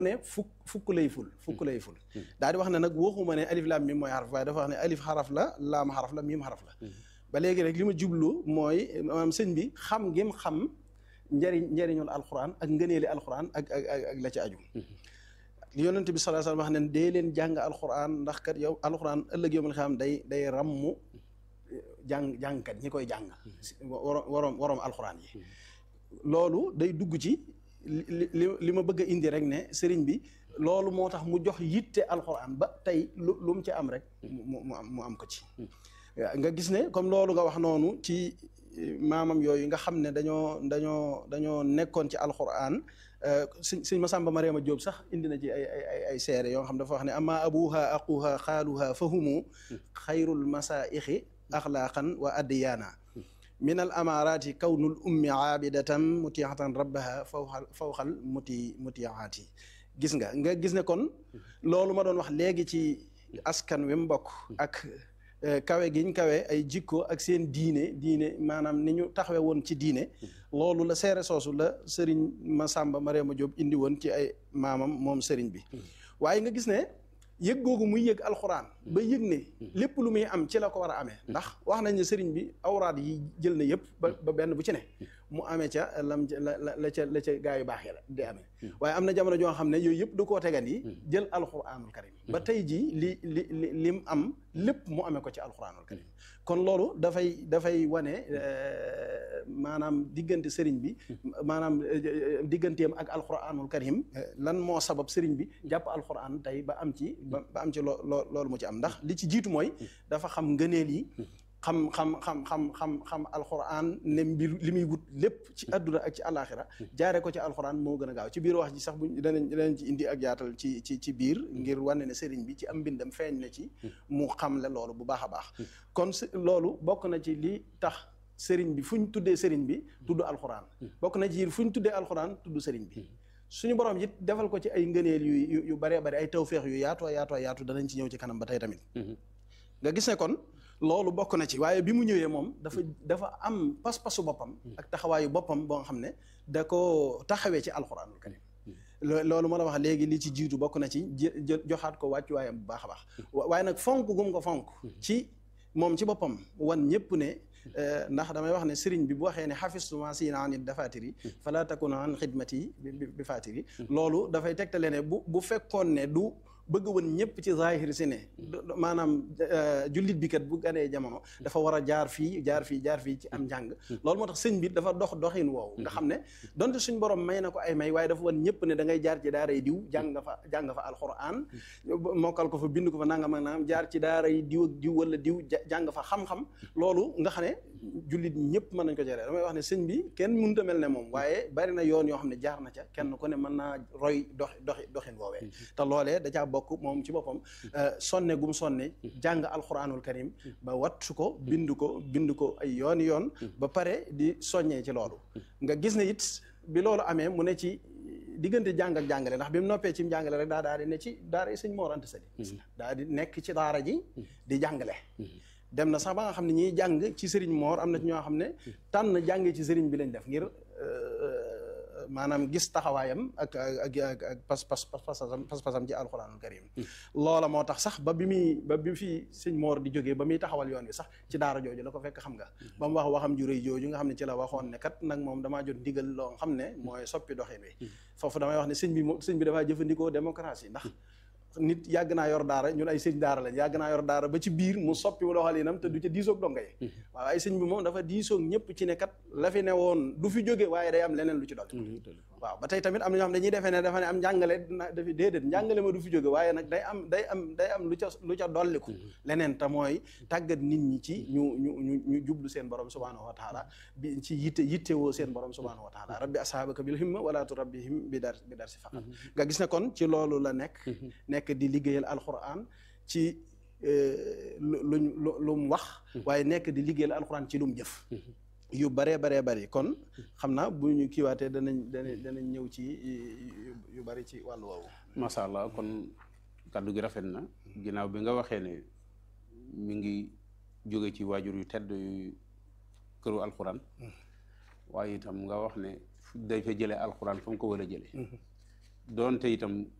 ne fukk fukk lay ful fukk lay ful daal di wax ne nag waxuma ne alif laam mim mooy xaraf waaye dafa wax ne alif xaraf la laam xaraf la mim xaraf la ba léegi rek li ma jublu mooy maanaam sëñ bi xam gim xam njëriñ njëriñul alxuraan ak ngëneeli alxuraan ak ak ak la ci aju li yonent bi sallallahu alayhi wasallam wax ne dee leen jàng alxuraan ndax kat yow alxuraan ëllëg yow ma xam day day rammu jàng jàngkat ñi koy jàng waroom waroom waroom alxuraan yi loolu day dugg ci li li li ma bëgg a indi rek ne sëriñ bi loolu moo tax mu jox yitte alxuraan ba tey lu lu mu ci am rek mu mu am mu am ko ci nga gis ne comme loolu nga wax noonu ci maamam yooyu nga xam ne dañoo dañoo dañoo nekkoon ci alxuraan sëñ sëñ Masamba Mariama Jóob sax indi na ci ay ay ay seere yoo xam dafa wax ne ama abuha aquha xaaluha fahumu xayrul masaixi axlaaqan wa addiyaana min al amaaraati kawnul ummi aabidatan mutiatan rabbaha fawxal fawxal muti mutiaati gis nga nga gis ne kon loolu ma doon wax léegi ci askan wi mbokk ak kawe giñ kawe ay jikko ak seen diine diine maanaam ni ñu taxawe woon ci diine loolu la seere soosu la sëriñ Masamba Mariama Jóob indi woon ci ay maamam moom sëriñ bi waaye nga gis ne yëg googu muy yëg alxuraan ba yëg ne lépp lu muy am ci la ko war a amee ndax wax nañ ne sëriñ bi awraad yi jël na yëpp ba ba benn bu ci ne mu amee ca lam la la ca la ca gaa yu baax yi la di amee waaye am na jamono joo xam ne yooyu yëpp du koo tegan yi jël alxuraanul karim ba tey jii li li li lim am lépp mu amee ko ci alxuraanul karim kon loolu dafay dafay wane maanaam diggante sëriñ bi maanaam digganteem ak alxuraanul karim lan moo sabab sëriñ bi jàpp alxuraan tey ba am ci ba am ci loo loo loolu mu ci am ndax li ci jiitu mooy dafa xam ngëneel yi xam xam xam xam xam xam alxuraan ne mbir li muy wut lépp ci àdduna ak ci àllaaxira jaare ko ci alxuraan moo gën a gaaw ci biir wax ji sax buñ danañ danañ ci indi ak yaatal ci ci ci biir ngir wane ne sëriñ bi ci am mbindam feeñ na ci mu xamle loolu bu baax a baax kon loolu bokk na ci li tax sëriñ bi fu ñu tuddee sëriñ bi tudd alxuraan bokk na ci fu ñu tuddee alxuraan tudd sëriñ bi suñu borom it defal ko ci ay ngëneel yu yu baree bari ay tawféex yu yaatoo yaatoo yaatu danañ ci ñëw ci kanam ba tey tamit nga gis ne kon loolu bokk na ci waaye bi mu ñëwee moom dafa dafa am pas-pasu boppam ak taxawaayu boppam boo nga xam ne da ko taxawee ci alxuraanul karim loolu ma la wax léegi li ci jiitu bokk na ci joxaat ko wàccuwaayam bu baax a baax waaye nag fonk gum ko fonk ci moom ci boppam wan ñëpp ne ndax damay wax ne sëriñ bi bu waxee ne xafistu ma siina an dafatiri fala takun an xidmati bi fatiri loolu dafay tegtale ne bu bu fekkoon ne du bëgg woon ñëpp ci zahir si ne maanaam jullit bi kat bu ganee jamono dafa war a jaar fii jaar fii jaar fii ci am njàng loolu moo tax sëñ bi dafa dox doxin woowu nga xam ne donte suñ borom may na ko ay may waaye dafa woon ñëpp ne da ngay jaar ci daaray diw jàng nga fa jàng nga fa alxuraan mokkal ko fa bind ko fa nangam ak nangam jaar ci daaray diw ak diw wala diw jàng fa xam-xam loolu nga xam ne jullit ñëpp mën nañ ko jëree damay wax ne sëñ bi kenn mënut a mel ne moom waaye bari na yoon yoo xam ne jaar na ca kenn ku ne mën naa roy dox doxi doxin woowee te loolee da caa bokk moom ci boppam sonne gum sonne jàng alxuraanul karim ba wattu ko bind ko bind ko ay yooni yoon ba pare di soññee ci loolu nga gis ne it bi loolu amee mu ne ci diggante jàng ak jàngale ndax bi mu noppee ci jàngale rek daa daal di ne ci daara yi sëñ Mor Anta Sali daa di nekk ci daara ji di jàngale dem na sax ba nga xam ne ñiy jàng ci sëriñ Mor am na ci ñoo xam ne tànn jàngee ci sëriñ bi lañ def ngir maanaam gis taxawaayam ak ak ak ak pas pas pasam pas-pasam ci alxuraanul karim loola moo tax sax ba bi muy ba bi fi sëñ Mor di jógee ba muy taxawal yoon wi sax ci daara jooju la ko fekk xam nga ba mu wax waxam ju rëy jooju nga xam ne ci la waxoon ne kat nag moom damaa jot ndigal loo xam ne mooy soppi doxin wi foofu damay wax ne sëñ bi sëñ bi dafaa jëfandikoo démocratie ndax nit yàgg naa yor daara ñun ay sëñ daara lañ yàgg naa yor daara ba ci biir mu soppi doxalinam te du ca diisoog donga yi waaw ay sëñ bi moom dafa diisoog ñëpp ci ne kat la fi ne woon du fi jóge waaye day am leneen lu ci dolli waaw ba tey tamit am na ñoo xam dañuy defee ne dafa ne am njàngale dafi déedéet njàngale ma du fi jóge waaye nag day am day am day am lu ca lu ca dolliku leneen te mooy tàggat nit ñi ci ñu ñu ñu ñu jublu seen borom subhanahu wa taala bi ci yitte yittewoo seen borom subhanahu wa taala rabbi ashaabaka bil himma wala turabbihim bi dar bi dar si faqat nga gis ne kon ci loolu la nekk nekk di liggéeyal alquran ci luñ lu mu wax waaye nekk di liggéeyal alquran ci lu mu jëf yu baree baree bari kon xam naa bu ñu kiiwaatee danañ danañ danañ ñëw ci yu bari ci wàllu woowu macha allah kon kàddu gi rafet na ginnaaw bi nga waxee ne mi ngi jóge ci waajur yu tedd yu këru alquran waaye itam nga wax ne day fa jëlee alquran fa mu ko war a jëlee doonte itam